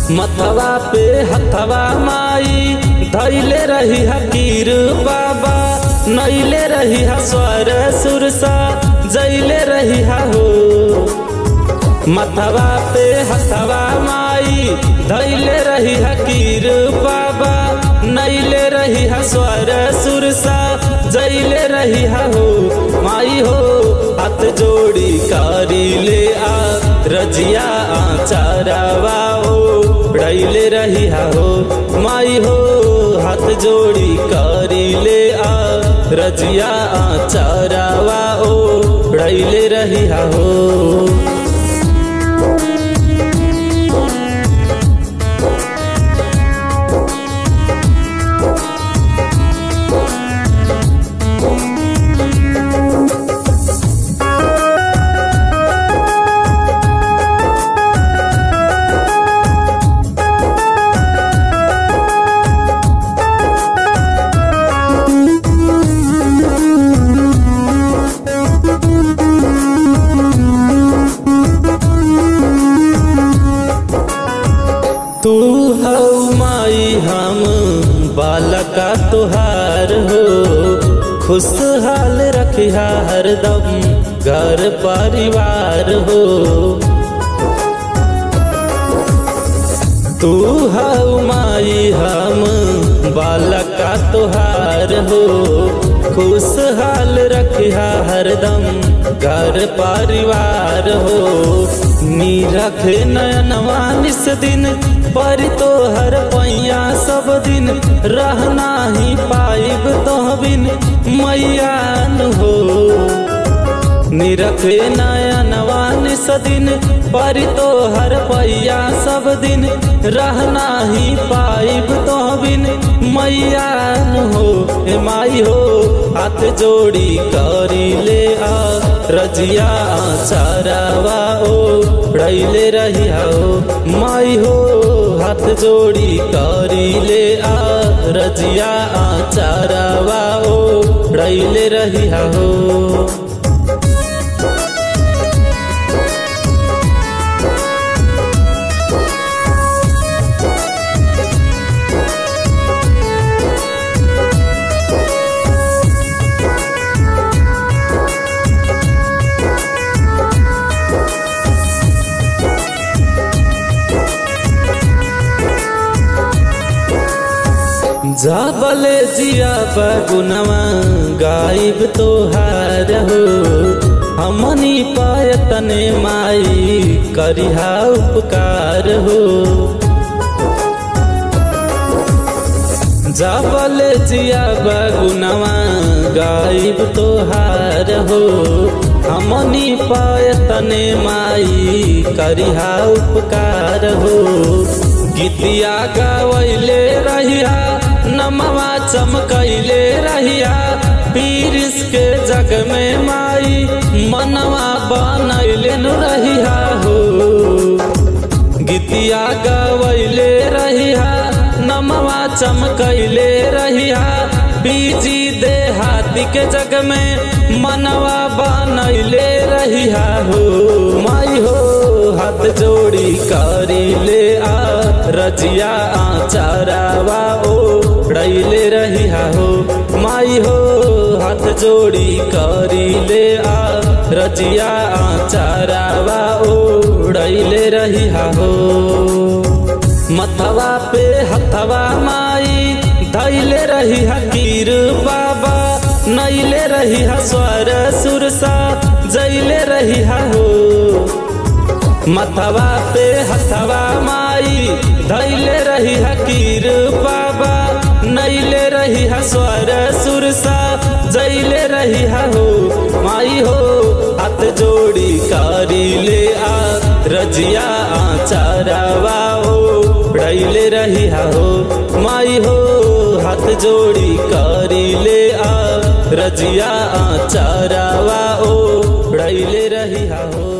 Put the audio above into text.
मथवा पे हथवा माई धैले रही हकीर बाबा नैले रही हा स्वर सुरसा जैले रही हा हो मथवा पे हथवा माई धैले रही हकीर बाबा नैले रही हा स्वर सुरसा जैले रही हा हो माई हो हाथ जोड़ी कारी ले आ रजिया आचारावा ओ उड़ैले रही हा हो माई हो हाथ जोड़ी कारी ले आ रजिया आचारावा ओ उड़ैले रही हा हो तू हऊ माई हम बालका तुहार हो खुशहाल रखिया हरदम घर परिवार हो तू हऊ माई हम बालका तुहार हो खुशहाल रखिया हरदम घर परिवार हो नी रखे नयनवा निस दिन पर तो हर पैया सब दिन रहना ही पाइब तो बिन मैयान हो निरखे नयनवा निस दिन पर तो हर पैया सब दिन रहना ही पाइब तो बिन मैयान हो हे माई हो हाथ जोड़ी करी ले आ रजिया चारावा ओ उड़ैले रही हो माई हो हाथ जोड़ी करी ले आ रजिया चारावा ओ उड़ैले रही हो जाबले जिया बगुनवा गायब तोहार हो हमनी पायतने माई करिहा उपकार हो जाबले जिया बगुनवा गायब तोहार हो हमनी पायतने माई करिहा उपकार हो गीतिया गवैले रहिया नमवा चमकैले रहिया पीरिस के जग में माई मनवा बनैले नु रहिया हो गीतिया गवैले रहिया नमवा चमकैले रहिया बीजी दे हाथी के जग में मनवा बनैले रहिया हो माई हो हाथ जोड़ी करी ले आ रजिया आचारावा ओ उड़ैले रही हो माई हो हाथ जोड़ी करी ले आ रजिया आचारावा ओ उड़ैले रही हो मथवा पे हथवा माई धैले रही हकीर बाबा नैले रही स्वर सुरसा जैले रही हो मथवा पे हथवा माई धैले रही हकीर बाबा नैले रही स्वर सुरसा जैले रही हो माई हो हाथ जोड़ी कारी ले आ रजिया आचारावा ओ उड़ैले रही हो माई हो हाथ जोड़ी कारी ले आ रजिया आचारावा ओ उड़ैले रही हो